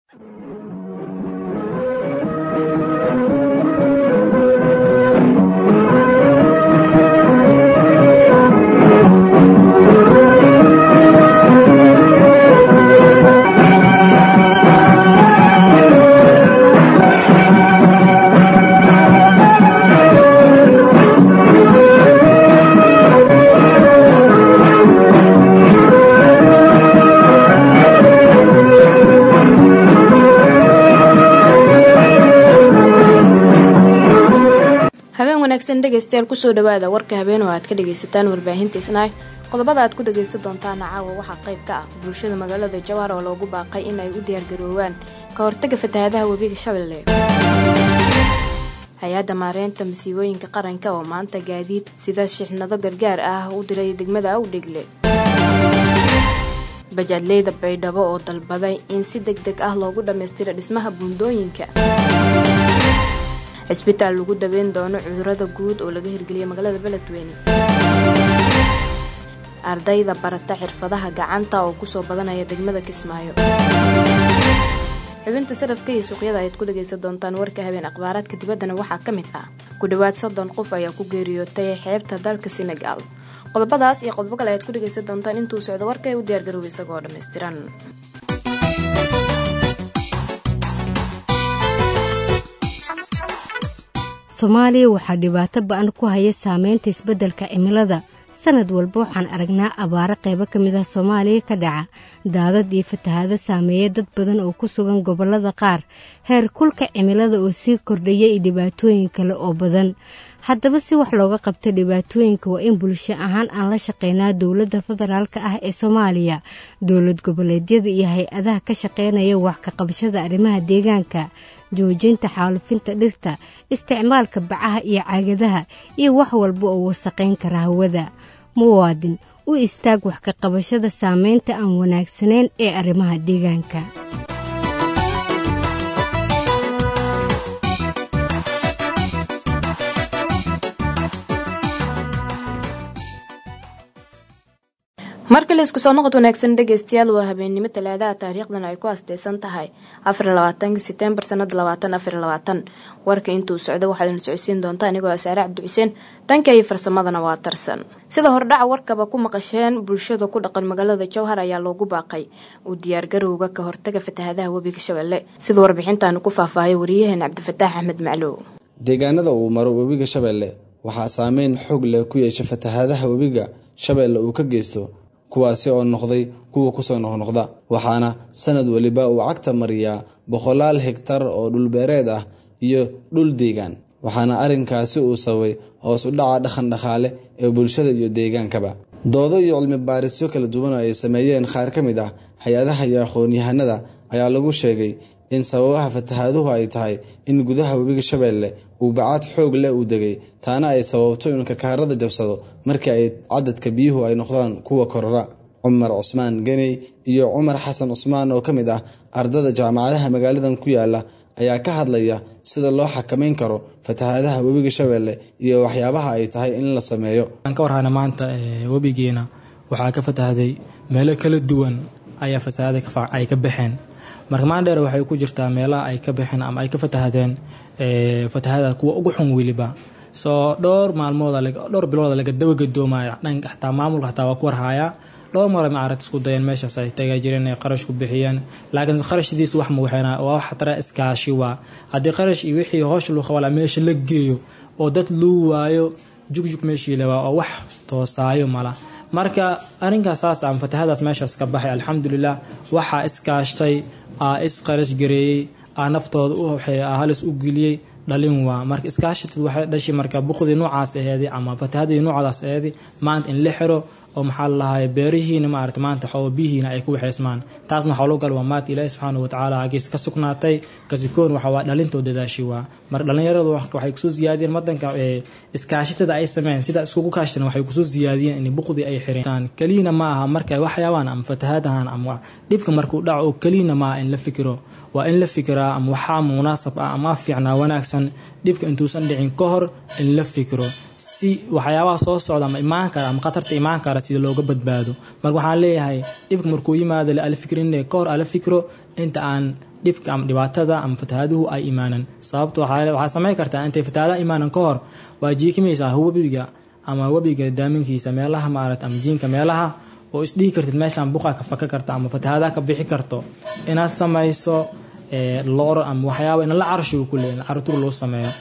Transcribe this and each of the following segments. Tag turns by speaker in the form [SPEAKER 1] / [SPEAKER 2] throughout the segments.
[SPEAKER 1] dhegeystayaal kusoo dhawaada warka habeen oo aad ka dhagaysataan warbaahinta isnaay qodobada aad ku dhagaysan doontaana caawa waxaa qayb ka ah bulshada magaalada jawaar oo loogu baaqay in ay u diyaargaroowaan ka hortaga fatahaadaha webiga shabeelle hay-adda maareynta masiibooyinka qaranka oo maanta gaadiid sida shixnado gargaar ah u diray degmada awdhegle bajaadleyda baydhabo oo dalbaday in si deg deg ah loogu dhammaystiro dhismaha buundooyinka cisbitaal lagu daweyn doono cudurada guud oo laga hirgeliyay magaalada beledweyne ardayda barata xirfadaha gacanta oo kusoo badanaya degmada kismaayo xubinta sarafka iyo suuqyada ayaad ku dhagaysan doontaan warka habeen akhbaaraadka dibaddana waxaa ka mid ah ku dhowaad soddon qof ayaa ku geeriyootay xeebta dalka senegal qodobadaas iyo qodobo kale ayaad ku dhagaysan doontaan intuu socdo warka ee u diyaargarooba isagoo dhammaystiran
[SPEAKER 2] soomaaliya waxaa dhibaato ba-an ku haya saameynta isbeddelka cimilada sanad walba waxaan aragnaa abaaro qaybo ka mid ah soomaaliya ka dhaca daadad iyo fatahaado saameeya dad badan oo ku sugan gobollada qaar heer kulka cimilada oo sii kordhaya iyo dhibaatooyin kale oo badan haddaba si wax looga qabto dhibaatooyinka waa in bulsho ahaan aan la shaqeynaa dowladda federaalka ah ee soomaaliya dowlad goboleedyada iyo hay-adaha ka shaqeynaya wax ka qabashada arrimaha deegaanka joojinta xaalufinta dhirta isticmaalka bacaha iyo caagadaha iyo wax walba oo wasaqayn kara hawada muwaadin u istaag wax ka qabashada saameynta aan wanaagsanayn ee arrimaha deegaanka
[SPEAKER 1] markale isku soo noqod wanaagsan dhegeystayaal waa habeennimo talaadaha taariikhdan ay ku asteysan tahay afarlabaatanka setembar sanada labaatan afarlabaatan warka intuu socdo waxaad ina socodsiin doontaa anigoo asaare cabdi xuseen dhanka iyo farsamadana waa tarsan sida hordhaca warkaba ku maqasheen bulshada ku dhaqan magaalada jowhar ayaa loogu baaqay u diyaargarowga ka hortaga fatahaadaha webiga shabeelle sida warbixintaanu ku faahfaahaya wariyaheen cabdifataax axmed maclow
[SPEAKER 3] deegaanada uu maro webiga shabeelle waxaa saameyn xoog leh ku yeesha fatahaadaha webiga shabeelle uu ka geysto kuwaasi oo noqday kuwa kusoo noqnoqda waxaana sanad weliba uu cagta mariyaa boqolaal hegtar oo dhulbeereed ah iyo dhul deegaan waxaana arrinkaasi uu sababay hoos u dhaca dhaqan dhaqaale ee bulshada iyo deegaankaba doodo iyo cilmi baarisyo kala duwan oo ay sameeyeen qaar ka mid ah hay-adaha iyo aqoon-yahanada ayaa lagu sheegay in sababaha fatahaaduhu ay tahay in gudaha webiga shabeelle uu bacaad xoog leh uu degay taana ay sababto in kakaarada jabsado markii ay cadadka biyuhu ay noqdaan kuwa korora cumar cusmaan ganey iyo cumar xasan cusmaan oo ka mid ah ardada jaamacadaha magaaladan ku yaala ayaa ka hadlaya sida loo xakameyn karo fatahaadaha webiga shabeelle iyo waxyaabaha ay tahay in la sameeyo
[SPEAKER 4] aan ka warhayna maanta webigeena waxaa ka fatahday meelo kala duwan ayaa fatahaada ay ka baxeen marka maandheer waxay ku jirtaa meelaha ay ka baxeen ama ay ka fatahdeen fatahada kuwa ugu xun weliba soo dhowr maalmood dhowr bilooda laga dabagadoomayo dhanka xataa maamulka xataa waa ku warhayaa dhowr mar maaragta isku dayeen meeshaas ay taga jireen inay qarash ku bixiyeen laakiin qarashdiis wax ma waxayna waa wax tara iskaashi waa haddii qarash iyo wixii hoosh luu qabala meesha la geeyo oo dad luu waayo jugjug meeshii lewaa oo wax toosaayo mala marka arrinkaas saas ama fatahadaas meeshaas ka baxay alxamdulilah waxaa iskaashtay aa isqarash gareeyey aa naftooda u halis u geliyey dhalin waa marka iskaashatid waxay dhashay marka buqdii noocaas aheedi ama fatahadii noocdaas aheedi maanta in la xiro oo maxaa lalahay beerihiina maarata maanta xoo biyihiina ay ku waxaysmaan taasna waxaa loo gal waa maanta ilaahi subxaana watacaala hagiis ka sugnaatay kasikoon waxa waa dhalintoo dadaashi waa marka dhallinyaradu waxay kusoo siyaadiyeen wadanka iskaashatada ay sameeyeen sida iskugu kaashatan waxay kusoo siyaadiyeen in buqdii ay xireen keliyana ma aha marka waxyaabaan ama fatahaadahan ama dhibka markuu dhaco oo keliyana ma aha in la fikiro waa in la fikiraa ama waxaa munaasab ah ama fiicnaa wanaagsan dhibka intuusan dhicin ka hor in la fikiro si waxyaabaha soo socda ama imaan kara ama khatarta imaan kara sida looga badbaado marka waxaan leeyahay dhibka markuu yimaado la ala fikrinne ka hor ala fikro inta aan dhibka ama dhibaatada ama fatahaaduhu ay imaanan sababta waxaa samayn kartaa intay fatahaadaha imaanan ka hor waa jiikimaysaa webiga ama webiga daaminkiisa meelaha maarata ama jiinka meelaha oo isdhihi kartid meeshaan buqa ka faka karta ama fatahaadaha ka bixi karto inaad samayso loor ama waxyaaba in la carshigu ku leeyahay carruur loo sameeyo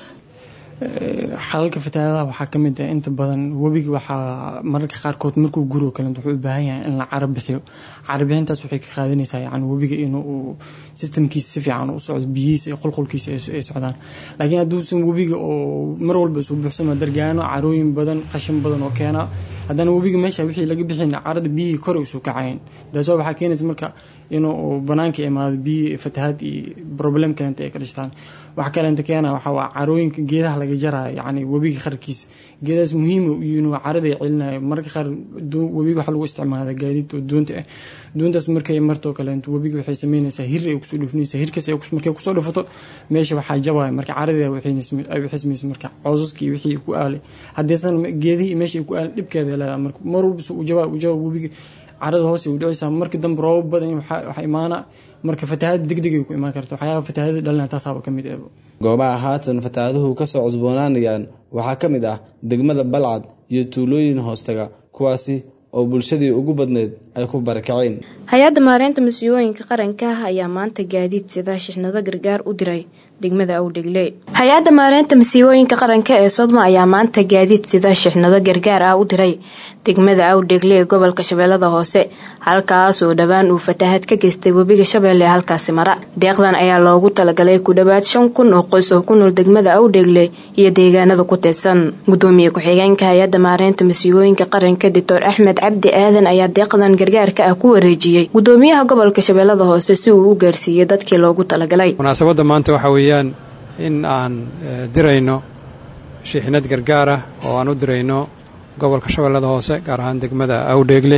[SPEAKER 5] xalalka fatahaadaha waxaa ka mid ah inta badan webiga waxaa mararka qaarkood markuu guro kale wuxuu u baahan yahay in la cara bixiyo cara bixintaas waxay ka qaadanaysaa yani webiga inuu sistamkiisa si fiican u socdo biyihiisa iyo qulqulkiisa ay socdaan laakiin hadduusan webiga oo mar walba isu buuxsamo dargaano carooyin badan qashin badan oo keena haddana webiga meesha wixii laga bixin carada biyihii kore isu kacayn taasoo waxaa keenaysa marka inuu banaanka imaado biyi fatahaad iyo problem kaleenta ay ka dhishtaan wax kaleenta keena waxaa waa carooyinka geedaha laga jaraayo yacni webiga qarkiisa geedahaas muhiima u yihiin waa carada ay celinayo mararka qaar webiga waxaa lagu isticmaala gaadiid oo doonta ah doontaas markay martoo kaleento webiga waxay sameynaysaa hir ay kusoo dhufinaysaa hirkaas markay kusoo dhufato meesha waxaa jabaya marka caradii ay waxismaysa marka coosaskii iyo wixii ku aalay haddaysan geedihii meesha ay ku aalay dhibkeeda leedahay marka mar walba u jabaa u jabaa webiga carada hoose u dhicaysaa marka dambe roobab badan waxaa imaana marka fatahaada degdegay ku imaan karta waxyaaba fatahaada dhalina taasaaba ka mid ah
[SPEAKER 3] goobaha haatan fatahaaduhu kasoo cusboonaanayaan waxaa ka mid ah degmada balcad iyo tuulooyin hoostaga kuwaasi oo bulshadii ugu badneyd ay ku barakaceen
[SPEAKER 1] hay-adda maareynta masiibooyinka qaranka ayaa maanta gaadiid sida shixnado gargaar u diray degmada awdhegle hay-adda maareynta masiibooyinka qaranka ee sodma ayaa maanta gaadiid sida shixnado gargaar ah u diray degmada awdhegle ee gobolka shabeellada hoose halkaas oo dhowaan uu fatahaad ka geystay webiga shabeelle ee halkaasi mara deeqdan ayaa loogu talagalay ku dhowaad shan kun oo qoys oo ku nool degmada awdhegle iyo deegaanada ku teedsan gudoomiye ku-xigeenka hay-adda maareynta masiibooyinka qaranka doctor axmed cabdi aadan ayaa deeqdan gargaarka ah ku wareejiyey gudoomiyaha gobolka shabeellada hoose si uu u gaarsiiyey dadkii loogu talagalay
[SPEAKER 6] munaasabadda maanta waxaa weeyaan in aan dirayno shiixnad gargaar ah oo aan u dirayno gobolka shabeellada hoose gaar ahaan degmada awdheegle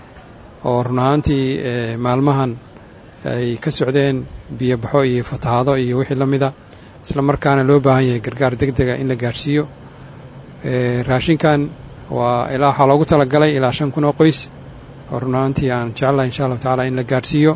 [SPEAKER 6] oo run ahaantii maalmahan ay ka socdeen biyobaxo iyo fatahaado iyo wixii la mida isla markaana loo baahan yahay gargaar deg dega in la gaadhsiiyo raashinkan waa ilaa waxaa loogu talagalay ilaa shan kun oo qoys oo run ahaantii aan jecelahay insha allahu tacaala in la gaadhsiiyo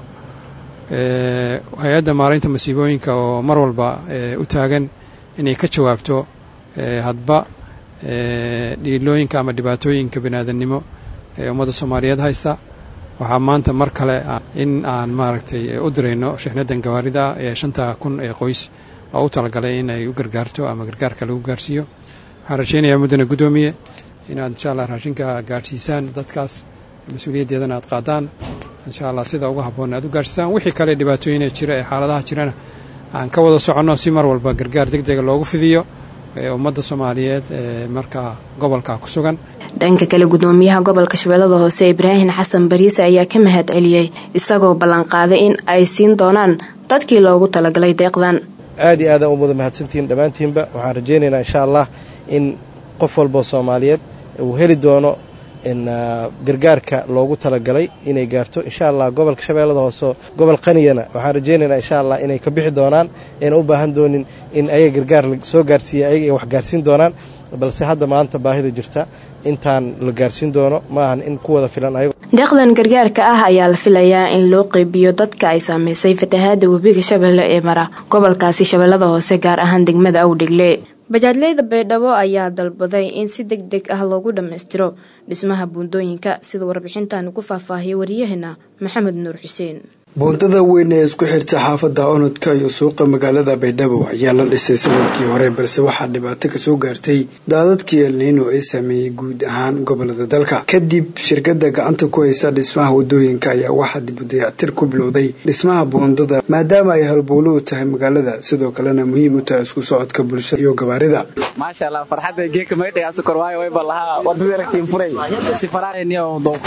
[SPEAKER 6] hay-adda maaraynta masiibooyinka oo mar walba u taagan inay ka jawaabto hadba dhiilooyinka ama dhibaatooyinka biniaadannimo ee ummadda soomaaliyeed haysta waxaa maanta mar kale in aan maaragtay u dirayno shixnadan gawaarida ee shanta kun ee qoys oo u talagalay in ay u gargaarto ama gargaarka lagu gaarsiiyo waxaan rajaynayaa muddana guddoomiye inaad insha allah raashinka gaadhsiisaan dadkaas mas-uuliyaddeedana aad qaadaan insha allah sida uga habboon aad u gaadhsiisaan wixii kale dhibaatooyina jira ee xaaladaha jirana aan ka wada soconno si mar walba gargaar deg dega loogu fidiyo ummadda soomaaliyeed ee markaa gobolka ku sugan
[SPEAKER 1] dhanka kale gudoomiyaha gobolka shabeellada hoose ibraahim xasan bariise ayaa ka mahad celiyey isagoo ballanqaaday in ay siin doonaan dadkii loogu talagalay deeqdan
[SPEAKER 7] aad iyo aadaan u wada mahadsantihiin dhammaantiinba waxaan rajaynaynaa insha allah in qof walboo soomaaliyeed uu heli doono gargaarka loogu talagalay inay gaarto insha allah gobolka shabeellada hoose gobol qaniyana waxaan rajaynaynaa insha allah inay ka bixi doonaan ayna u baahan doonin in ayaga gargaar soo gaarsiiya ayaga ay wax gaarsiin doonaan balse hadda maanta baahida jirta intaan la gaarsiin doono ma ahan in ku wada filan ayago
[SPEAKER 1] deeqdan gargaarka ah ayaa la filayaa in loo qeybiyo dadka ay saameysay fatahaada webiga shabeelle ee mara gobolkaasi shabeellada hoose gaar ahaan degmada awdhegle bajaadleyda baydhabo ayaa dalbaday in si deg deg ah loogu dhammaystiro dhismaha buundooyinka sida warbixintan ku faahfaahiyay waryaheena maxamed nuur xuseen
[SPEAKER 8] buundada weyn ee isku xirta xaafadda onodka iyo suuqa magaalada baydhabo ayaa la dhisay sanadkii hore balse waxaa dhibaato kasoo gaartay daadadkii elniino ee saameeyey guud ahaan gobolada dalka kadib shirkada gacanta ku haysa dhismaha wadooyinka ayaa waxaa dib u dayactir ku bilowday dhismaha buundada maadaama ay halbowlo u tahay magaalada sidoo kalena muhiim u tahay isku socodka bulshada iyo gabaarida
[SPEAKER 9] maashaalla farxadda geeka maydhagaas korwaayo wayba lahaa wadada aragtiin furay si faraaniyo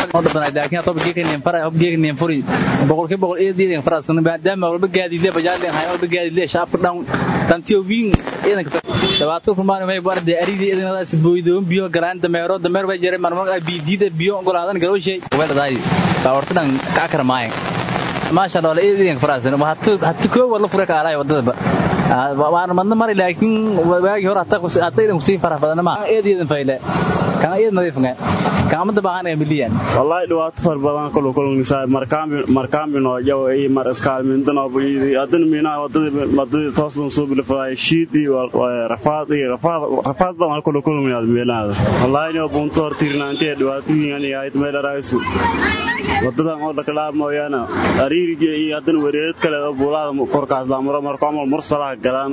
[SPEAKER 9] doqgeekaniin furi boqolkiiba boqol iyo diidan farasana maadaama walba gaadiidle bajaadleen hayo walba gaadiidle shaabka dhan tantiyo wiin ciidanka dhibaato kumaan may barde aridi idinadaas booydoon biyo galaan dameero dameer bay jiray marmar ay biidiida biyo ogolaadan galowshay weeladaay baawartadan kaa karmaayan maasha allah wala eedeedan faraasano hata koo wala fure ka araay wadadaba waana madna mari laakiin waagi hore hata idan kusii farax badana ma eedeedan fayle kan eed nadiifnga kan amada baahanaya miliyan
[SPEAKER 10] wallahi dhibaato far badan kulu kulungnisaa markaambino jaw iyo mar iskaalmindano buyidi adan mina wadadii toosdan soo bilfaday shiid iyo rafaad iyo rafaad badan kulu kulungnaad meelaada wallahi no bunto hortirnaantee dhibaatooyin yahayd meelaraysu wadadan oo dhakalaab mooyaane ariirige iyo hadan wareerad kale oo buulaada korkaas laamuro marko amal mursalaha galaan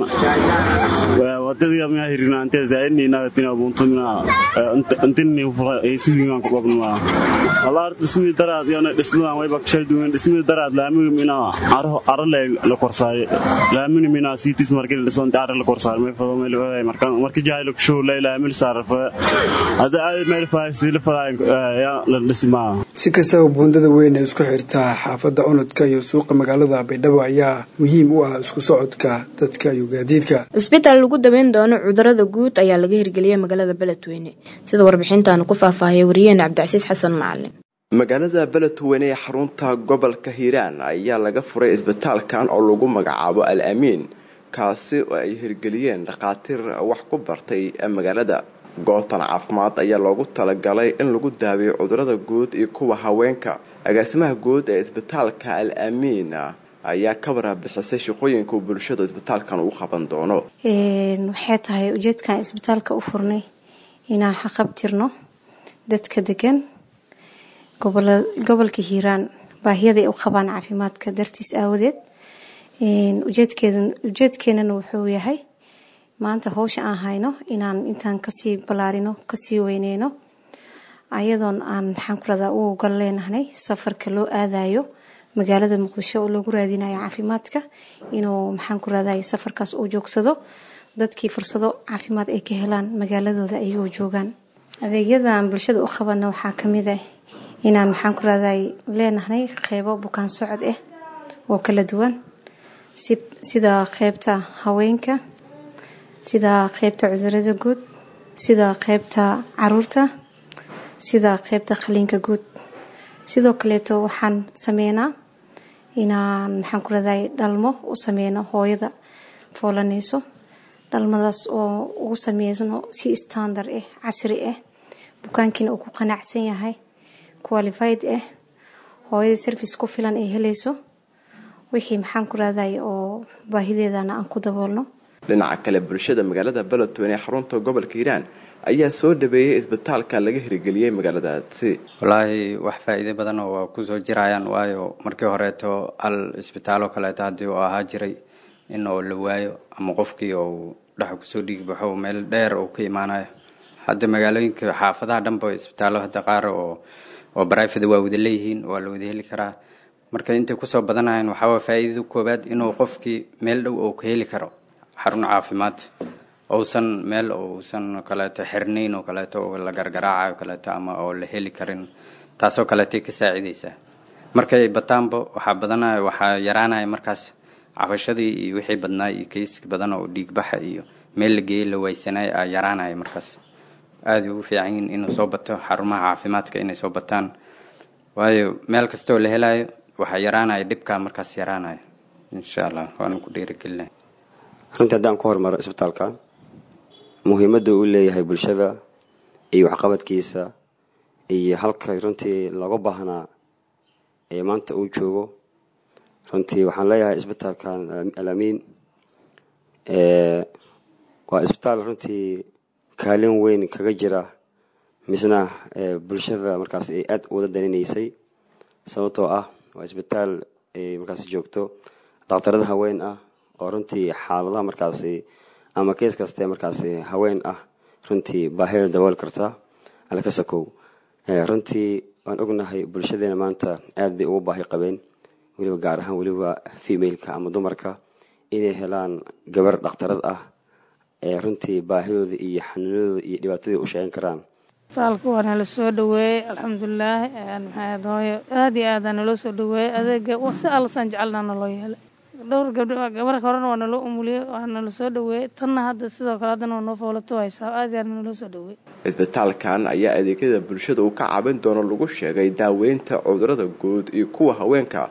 [SPEAKER 10] wadadii miya hirnaantee zaidniinagatina bunto mina intini aysuwiingaan ku qabnaa wallahi dhismii daraad iyona dhismadan wayba kashay duwan dhismii daraad laamiga mina arale la korsaaray laamini mina siitis markii la dhisonta arale la korsaaray may fado meel waday marka markii jaaylo kushow la laamil saarfa hada ay meel faasi la faday ya la dhismaa
[SPEAKER 8] si kastaba buundada weyn ee isku xirtaa xaafadda onodka iyo suuqa magaalada baydhabo ayaa muhiim u ah isku socodka dadka iyo gaadiidka
[SPEAKER 1] cisbitaal lagu daweyn doono cudurada guud ayaa laga hirgeliyay magaalada beledweyne sida warbixintaanu ku faahfaahiyay wariyeene cabdicasiis xasan macalin
[SPEAKER 11] magaalada beledweyne ee xarunta gobolka hiiraan ayaa laga furay isbitaalkan oo lagu magacaabo al amiin kaasi oo ay hirgeliyeen dhakhaatiir wax ku bartay magaalada gootan caafimaad ayaa loogu talagalay in lagu daaweeyo cudurada guud iyo kuwa haweenka agaasimaha guud ee isbitaalka al amiin ayaa ka waraabixisay shaqooyinka uu bulshada isbitaalkan uu qaban doono
[SPEAKER 12] waxay tahay ujeedkan isbitaalka u furnay inaan xaqabtirno dadka degan gobolka hiiraan baahiyada ay u qabaan caafimaadka dartiis aawadeed ujeedkeenana wuxuu yahay maanta howsha aan hayno inaan intaan kasii ballaarino kasii weyneyno ayadoon aan maxaan ku radaa u ogal leenahnay safarka loo aadayo magaalada muqdisho oo loogu raadinayo caafimaadka inuu maxaan ku raday safarkaas uu joogsado dadkii fursado caafimaad ay ka helaan magaaladooda ayagoo joogaan adeegyadan bulshada u qabana waxaa kamid ah inaan maxaan ku raday leenahnay qeybo bukaan socod ah oo kala duwan sida qeybta haweenka sida qeybta cudurada guud sida qeybta caruurta sida qeybta qaliinka guud sidoo kaleeto waxaan sameynaa inaan maxaan ku raday dhalmo u sameyno hooyada foolanayso dhalmadaas oo ugu sameysno si standard ah casri ah bukaankiina uu ku qanacsan yahay qualified ah hooyada service ku filan ay helayso wixii maxaan ku raday oo baahideedana aan ku daboolno
[SPEAKER 11] dhinaca kale bulshada magaalada beledweyne ee xarunta gobolka hiiraan ayaa soo dhaweeyay isbitaalkan laga hirgeliyey magaaladaasi
[SPEAKER 13] wallaahi wax faa-iide badan oo waa kusoo jirayaan waayo markii horeeto al isbitaaloo kaleeto haddii uu ahaa jiray in oo la waayo ama qofkii ou dhex kusoo dhiigbaxo meel dheer uu ka imaanayo hadda magaalooyinka xaafadaha dhanba isbitaallo hadda qaar oo oo barifada waa wada leeyihiin waa la wada heli karaa marka intay kusoo badanayaan waxaawaa faa-iidada koowaad inuu qofkii meel dhow oo ka heli karo xarun caafimaad ousan meel uusan kaleeto xirnayn oo kaleeto oo la gargaraacayo kaleeto ama oo la heli karin taasoo kaleetay ka saacidaysaa markay bataanba waxaa badanaya waxaa yaraanaya markaas cabashadii iyo wixii badnaa iyo kayski badan oo dhiigbaxa iyo meel la geeyey la waysanay a yaraanaya markaas aada ugu fiican yihin inuu soo bato xarumaha caafimaadka inay soo bataan waayo meel kastaoo la helayo waxaa yaraanaya dhibkaa markaas yaraanaya insha allah waana ku dhiirigelinaya
[SPEAKER 14] runtii haddaan ku hormaro isbitaalka muhiimadda uu leeyahay bulshada iyo waxqabadkiisa iyo halka runtii looga baahnaa ee maanta uu joogo runtii waxaan leeyahay isbitaalkan alamiin waa isbitaal runtii kaalin weyn kaga jira misna bulshada markaas ay aada wada daninaysay sababtoo ah waa isbitaal ay markaas joogto dhakhtarada haween ah oo runtii xaaladaha markaasi ama kees kaste markaasi haween ah runtii baahida dabool karta alkasakow runtii waan ognahay bulshadeena maanta aad bay ugu baahi qabeen weliba gaar ahaan weliba femaleka ama dumarka inay helaan gabar dhakhtarad ah ee runtii baahidooda iyo xanuunadooda iyo dhibaatadii u sheegan karaan
[SPEAKER 15] isbitaalka waa nala soo dhaweeyey alxamdulilaah maxaad hooyo aada iyo aada naloo soo dhaweeyey adeega si allasaan jecelna naloo yeelay dhowr gabdho gabarka horena waa naloo umuliyey waa nala soo dhaweeyey tanna hadda sidoo kale haddana waa noo foolato haysaa aada iyo aada naloo soo dhaweeyey
[SPEAKER 11] isbitaalkan ayaa adeegyada bulshada uu ka caabin doono lagu sheegay daaweynta cudurada guud iyo kuwa haweenka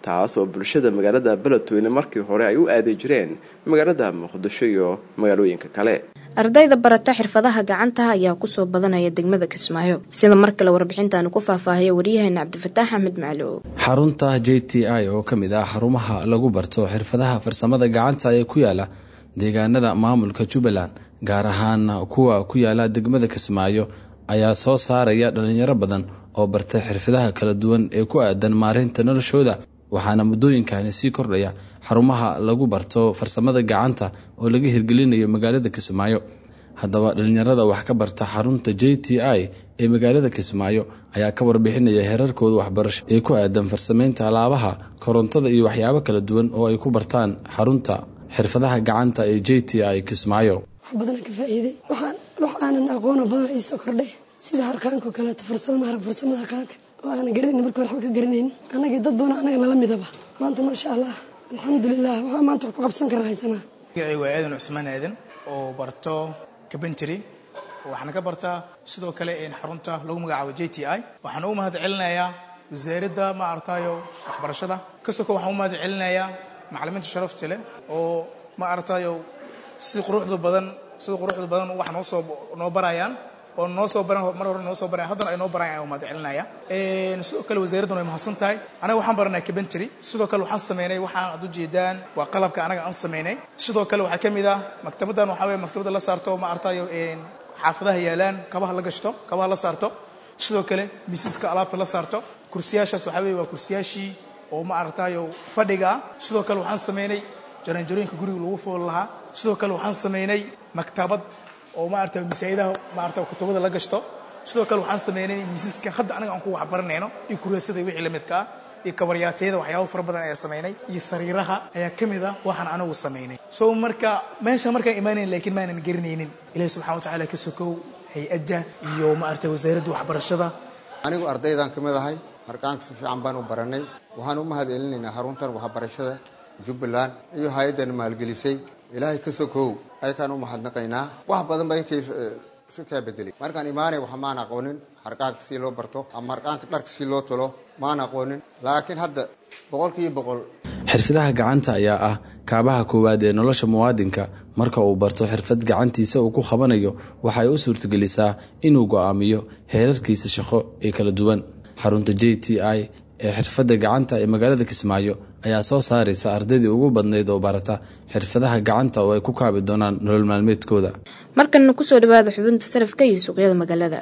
[SPEAKER 11] taas oo bulshada magaalada beledweyne markii hore ay u aadi jireen magaalada muqdisho iyo magaalooyinka kale
[SPEAKER 1] ardayda barata xirfadaha gacanta ayaa kusoo badanaya degmada kismaayo sida mar kale warbixintaanu ku faahfaahaya waryaheena cabdifataax axmed maclow
[SPEAKER 3] xarunta j t i oo ka mid ah xarumaha lagu barto xirfadaha farsamada gacanta ee ku yaala deegaanada maamulka jubbaland gaar ahaan kuwa ku yaala degmada kismaayo ayaa soo saaraya dhalinyaro badan oo barta xirfadaha kala duwan ee ku aadan maareynta noloshooda waxaana muddooyinkani sii kordhaya xarumaha lagu barto farsamada gacanta oo laga hirgelinayo magaalada kismaayo haddaba dhalinyarada wax ka barta xarunta j t i ee magaalada kismaayo ayaa ka warbixinaya heerarkooda waxbarasho ee ku aadan farsameynta alaabaha korontada iyo waxyaabo kala duwan oo ay ku bartaan xarunta xirfadaha gacanta ee j t i kismaayo
[SPEAKER 16] wax badan ka faa'iiday waxaan wax aanan aqoona badan iisoo kordhay sida harqaanka oo kaleeto farsamada harag farsamada harqaanka oo aanan garanayn marka hore waxba ka garanayn annagii dad badan annaga nala midaba maanta maasha allah alxamdulilah waxaa maanta wax ku qabsan karna haysanaa
[SPEAKER 17] magacaygu waa aadan cusmaan aadan oo barto kabentry waxaana ka bartaa sidoo kale xarunta lagu magacaabo j t i waxaan u mahad celinayaa wasaaradda ma aragtayo waxbarashada kasoo ko waxaan u mahad celinayaa macalimiinta sharafta leh oo ma aragtayo si quruxda badan sida quruxda badan wax noo soo noo barayaan oo noo soo baran mar hore noo soo baran haddana ay noo barayaan ayaan mahad celinaya sidoo kale wasaaraddan way mahadsan tahay anaga waxaan baranay cabentry sidoo kale waxaan sameynay waxaan ad ujeedaan waa qalabka anaga aan sameynay sidoo kale waxaa ka mid ah maktabaddan waxaa weye maktabadda la saarto ma aragtayo xaafadaha yaalaan kabaha la gashto kabaha la saarto sidoo kale miisaska alaabta la saarto kursiyaashaas waxaa weye waa kursiyaashii oo ma aragtayo fadhiga sidoo kale waxaan sameynay jaranjarooyinka guriga lagu fool lahaa sidoo kale waxaan sameynay maktabad oo ma aragta masaa'idaha ma aragta kutubada la gashto sidoo kale waxaan sameynay miisaska hadda anaga aan ku wax baranayno iyo kureesada wixii la midka ah iyo kabaryaatayada waxyaabo fara badan ayaa sameynay iyo sariiraha ayaa ka mid ah waxaan anagu sameynay so marka meesha markaan imaanayn laakiin maanan garanaynin ilahi subxana watacaala ka sokow hay-adda iyo ma aragta wasaaradda waxbarashada
[SPEAKER 18] anigu ardaydan ka mid ahay harqaanka si fiican baan u baranay waxaan u mahad celinaynaa xaruntan waxbarashada jubbaland iyo hay-addan maalgelisay ilaahay ka sokow ayakaan u mahadnaqaynaa wax badan ba inkay si kaa bedelay markaan imaanay wax maan aqoonin harqaanka si loo barto ama harqaanka dharka si loo talo maan aqoonin laakiin hadda boqolkiiba boqol
[SPEAKER 3] xirfadaha gacanta ayaa ah kaabaha koowaad ee nolosha muwaadinka marka uu barto xirfad gacantiisa uu ku qabanayo waxay u suurtagelisaa inuu go'aamiyo heerarkiisa shaqo ee kala duwan xarunta j t i ee xirfadda gacanta ee magaalada kismaayo ayaa soo saaraysa ardaydii ugu badnayd oo barata xirfadaha gacanta oo ay ku kaabi doonaan nolol maalmeedkooda
[SPEAKER 1] markanna kusoo dhawaada xubinta sarafka iyo suuqyada magaalada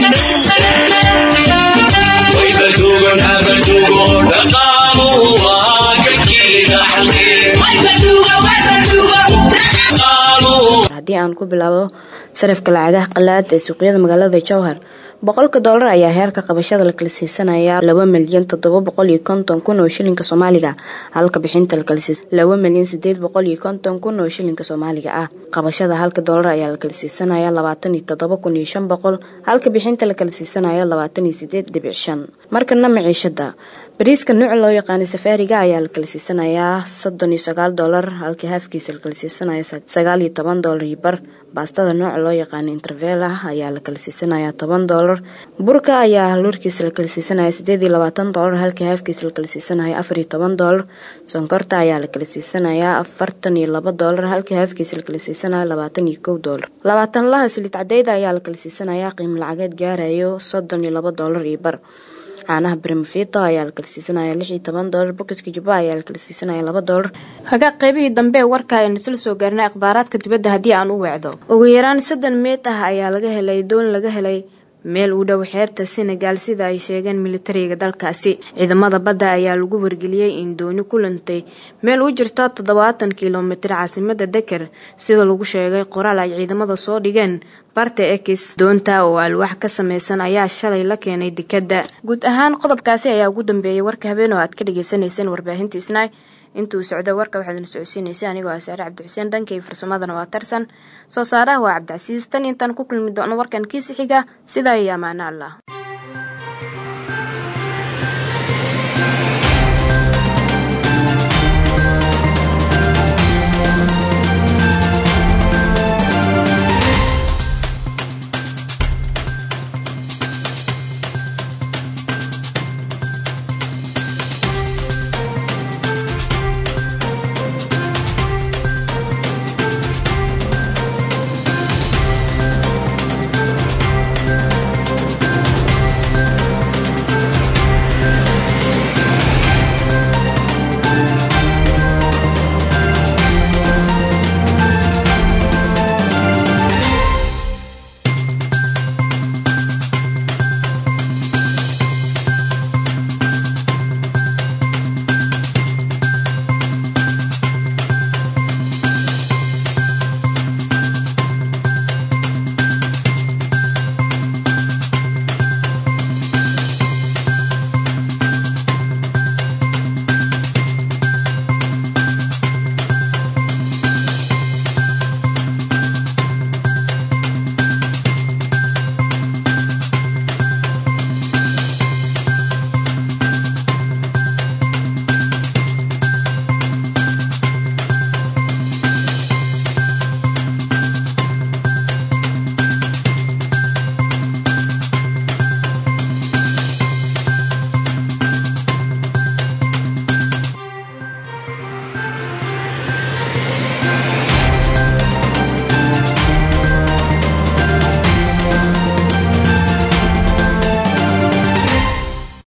[SPEAKER 1] haddii aan ku bilaabo sarafka lacagaha qalaad ee suuqyada magaalada jowhar boqolka doolar ayaa heerka qabashada la kala siisanaya laba milyan toddoba boqol iyo konton kun oo shilinka soomaaliga halka bixinta lakala siisa laba milyan sideed boqol iyo konton kun oo shilinka soomaaliga ah qabashada halka doolar ayaa la kala siisanaya labaatan iyo toddoba kun iyo shan boqol halka bixinta lakala siisanaya labaatan iyo sideed dhibic shan markana maciishada bariiska nuuca loo yaqaanay safaariga ayaa la kala siisanayaa soddon iyo sagaal doolar halkii haafkiisa la kala siisanaya sagaal iyo toban doolar iyo bar baastada nooca loo yaqaanay intervela ayaa la kala siisanayaa toban doolar burka ayaa haluurkiisa la kala siisanaya sideed iyo labaatan doolar halkii haafkiisa la kala siisanaya afar iyo toban doolar sonkorta ayaa la kala siisanayaa afartan iyo laba doolar halkii haafkiisa la kala siisanaya labaatan iyo kow doolar labaatan laha silid cadeyda ayaa la kala siisanayaa qiimo lacageed gaarayo soddon iyo laba doolar iyo bar caanaha brimfito ayaa la kala siisanaya lix iyo toban doolar boketka jubba ayaa la kala siisanaya laba doolar hagaa qaybihii dambe ee warka aynu isla soo gaarnay akhbaaraadka dibadda haddii aan u weecdo ugu yaraan soddon meet ah ayaa laga helay doon laga helay meel u dhow xeebta senegal sida ay sheegeen militariga dalkaasi ciidamada badda ayaa lagu wargeliyey in dooni ku lantay meel u jirta toddobaatan kilomitir caasimada deker sida lagu sheegay qoraal ay ciidamada soo dhigeen barta ekis doonta oo alwaax ka sameysan ayaa shalay la keenay dekadda guud ahaan qodobkaasi ayaa ugu dambeeyay warka habeen oo aad ka dhagaysanayseen warbaahinta isnaay intuu socdo warka waxaadna socodsiinaysay anigoo ah saare cabdixuseen dhankay farsamadana waa tarsan soo saaraha waa cabdicasiis tan intaan ku kulmi doono warkan kiisi xiga sidaa iyo amaano allah